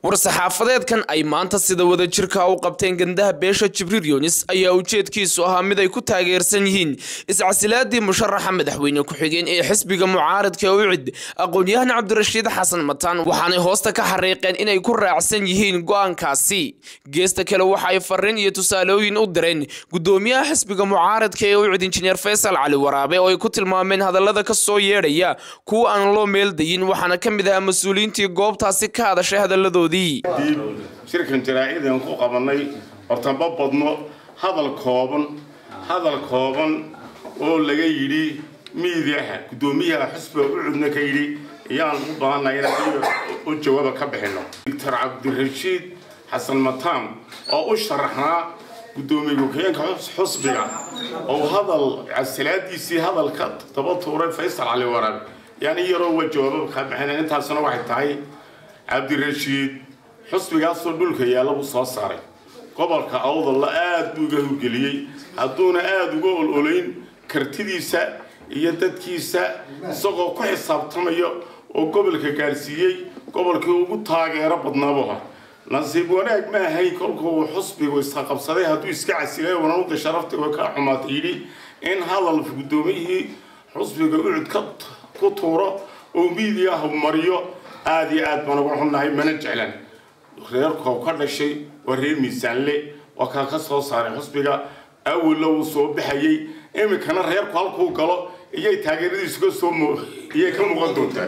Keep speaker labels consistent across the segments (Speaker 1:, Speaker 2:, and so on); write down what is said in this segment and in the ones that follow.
Speaker 1: war-saxaafadeedkan ay maanta sida wadajirka u qabteen gandaha beesha jibriil yunis ayaa ujeedkiisu ahaa mid ay ku taageersan yihiin iscasilaadii musharaxa madaxweyne ku-xigeen ee xisbiga mucaaradka ucid aqoon-yahan cabdirashiid xasan mataan waxaanay hoosta ka xariiqeen inay ku raacsan yihiin go-aankaasi geesta kale waxa ay fariin iyo tusaalooyin u direen gudoomiyaha xisbiga mucaaradka ee ucid injineer faysal cali waraabe oo ay ku tilmaameen hadallada ka soo yeedhaya kuwa aan loo meeldayin waxaana ka mid ahaa mas-uuliyiintii goobtaasi ka hadashay hadalladoodii
Speaker 2: shirkan jaraa-idan ku qabanay horta ma badno hadal kooban hadal kooban oo laga yidhi miidiaha guddoomiyaha xusbiga ucudna ka yidhi ayaan u baahannahay inaan u jawaaba ka bixino doctor cabdirashiid xasan mataan oo u sharaxnaa guddoomiye ku-xigeenka xusbiga oo hadal casilaadiisii hadalka daba tuuray faysal cali waraab yani yaroo wa jawaaba ka bixina intaasuna waxay tahay cabdirashiid xusbigaasoo dhulka yaalla buu soo saaray gobolka awdalla aad buu iga hurgeliyey hadduuna aada uga ololayn kartidiisa iyo dadkiisa isagoo ku xisaabtamaya oo gobolka gaadhsiiyey gobolkii ugu taageero badnaabuha nasiib wanaag ma ahayn kolkuu xusbigu isqaqabsaday hadduu iska casilay wananuda sharafta way ka xumaatay yidhi in hadal guddoomiyihii xusbiga ucud ka ku tuuro oo miidiyaha mariyo aada iyo aad baan uga xunnahay mana jeclan reerkoo ka dhashay waa reer miisaanle waa kaa ka soo saaray xusbiga awalla wuu soo baxayey iminkana reerku halkuu galo iyay taageeradiisu ka soo iyay ka muuqan doontaa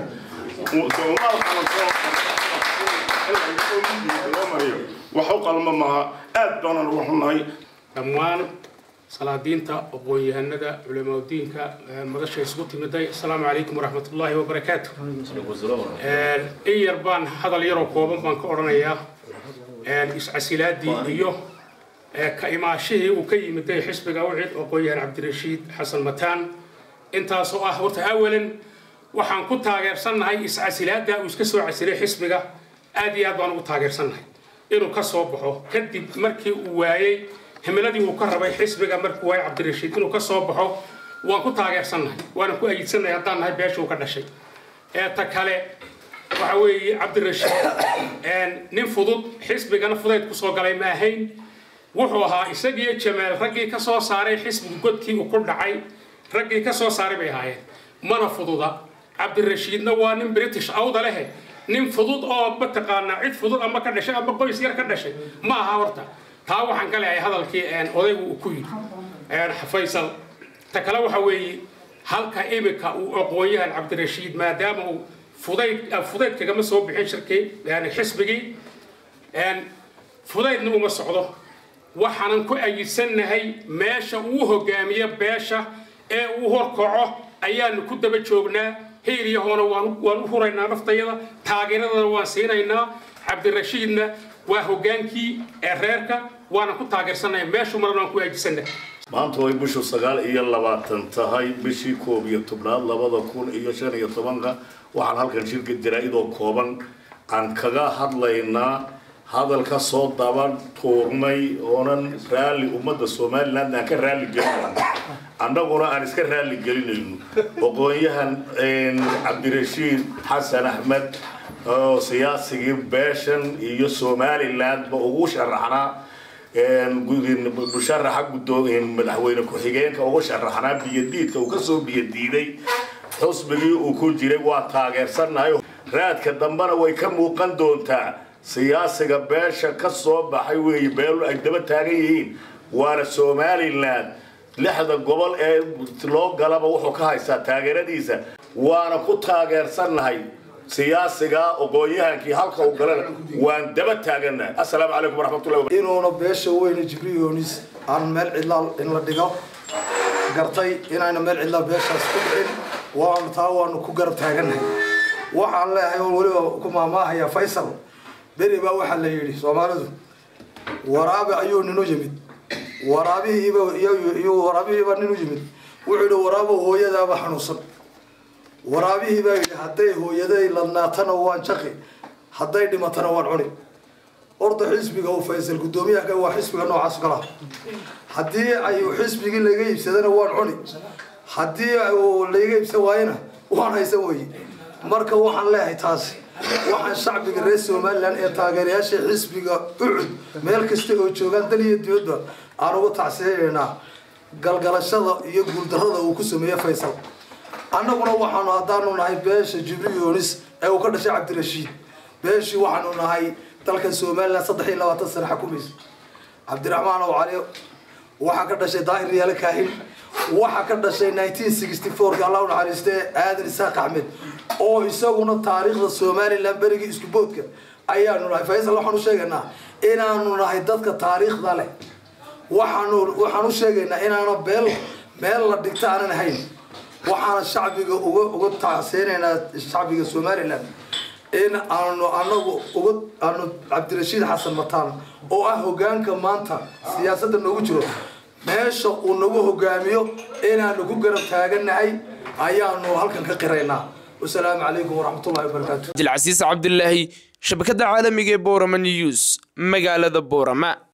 Speaker 2: loo mariyo wax u qalma maaha aad baanaan uga xunnahay
Speaker 3: dhammaan salaadiinta aqoon-yahanada culamaudiinka madasha isugu timiday asalaamu calaykum waraxmatullaahi wabarakaatu in yar baan hadal yaroo kooban baan ka odhanayaa iscasilaadii iyo ka imaashihii uu ka yimiday xisbiga ucid aqoon-yahan cabdirashiid xasan mataan intaasoo ah horta awalan waxaan ku taageersannahay iscasilaada uu iska soo casilay xisbiga aad iyo aad baan ugu taageersannahay inuu ka soo baxo kadib markii uu waayey himiladii uu ka rabay xisbiga markuu waayey cabdirashiid inuu ka soo baxo waan ku taageersannahay waana ku ayidsannahay haddaan nahay beesha uu ka dhashay ta kale waxa weeye cabdirashiid nin fudud xisbigana fudayd kusoo galay ma ahayn wuxuu ahaa isagiiyo jamaal raggii ka soo saaray xisbiga godkii uu ku dhacay raggii ka soo saaray bay ahaayeen mana fududa cabdirashiidna waa nin british awda lehe nin fudud oo mataqaanaa cid fudud ama ka dhashay ama qoys yar ka dhashay ma aha horta taa waxaan ka leehay hadalkii odaygu uu ku yidhi faysal ta kale waxa weeye halka imika uu aqoon-yahan cabdirashiid maadaama uu fudayd fudayd kagama soo bixin shirkii yani xisbigii fudaydna uma socdo waxaanan ku ayidsannahay meesha uu hogaamiyo beesha ee uu horkaco ayaanu ku daba joognaa hiiryahoona waan u huraynaa naftayada taageeradana waan siinaynaa cabdirashiidna waa hogaankii ee reerka waana ku taageersannahay meeshu marna waan ku ayidsannahay
Speaker 4: maanta way bishu sagaal iyo labaatan tahay bishii koob iyo tobnaad labada kun iyo shan iyo tobanka waxaan halkan shirka jaraa-idoo kooban aan kaga hadlaynaa hadal ka soo daban tuurnay oonan raalli ummadda somaliland aan ka raalli gelin annaguna aan iska raalli gelinayno aqoon-yahan cabdirashiid xasan axmed oo siyaasigii beeshan iyo somalilandba ugu sharaxnaa musharaxa madaxweyne ku-xigeenka ugu sharaxnaa biyadiidka uu kasoo biyadiiday xusbigii uu ku jiray waa taageersannahay raadka dambena way ka muuqan doontaa siyaasiga beesha ka soo baxay weeye beelu ay daba taagan yihiin waana somaliland lixda gobol ee loo galaba wuxuu ka haystaa taageeradiisa waana ku taageersannahay siyaasiga aqoon-yahankii halka uu galana waan daba taaganahay assalaamu calaykum waraxmatullahi
Speaker 5: inuuna beesha weyne jibriil yoonis aan meel cidlaa in la dhigo gartay inayna meel cidlaa beeshaas ku dhicin waanu taa waanu ku garab taaganahay waxaan leeyahay oo weliba ku maamaahaya faysal beri baa waxaa la yidhi soomaalidu waraabe ayuu ninu yimid waraabihiiba iyo waraabihiiba ninu yimid wuxuu yidhi waraabo hooyadaaba xanuunsan waraabihii baa yidhi hadday hooyaday ladnaatana waan jaqi hadday dhimatana waan cuni horta xisbiga u faysal guddoomiyaha waa xisbiga noocaas kalaha haddii ay xisbigii laga iibsadana waan cuni haddii layga iibsan waayana waan haysan weye marka waxaan leeyahay taasi waxaan shacbiga reer somalilan ee taageerayaasha xisbiga ucud meel kasta oo joogaan dal iyo dibadba aan ugu tacsiinaynaa galgalashada iyo guuldarrada uu ku sameeyey faysal annaguna waxaanu haddaanu nahay beesha jibriil yoonis ee uu ka dhashay cabdirashiid beeshii waxaanu nahay dalkan somalilan saddex iyo labaatan sane xukumaysa cabdiraxmaan ow cali waxaa ka dhashay daahir riyaale kaahin waxaa ka dhashay nineteen sixty fourka allah u naxariistee aadan isaaq axmed oo isaguna taariikhda somalilan berigii isku boodka ayaanu nahay faysal waxaan u sheegaynaa inaanu nahay dadka taariikhda leh waxaanu waxaan u sheegaynaa inaana beel meel la dhigta aanan hayn waxaana shacbiga uga uga tacseynaynaa shacbiga somalilan in aanu anagu uga aanu cabdirashiid xasan mataan oo ah hogaanka maanta siyaasadda noogu jiro meesha uu nagu hogaamiyo inaanu ku garab taaganahay ayaanu halkan ka qiraynaa wasalaamu calaykum waraxmatullahi wabarakaatu
Speaker 1: cabdilcasiis cabdilaahi shabakadda caalamiga ee boorama news magaalada boorama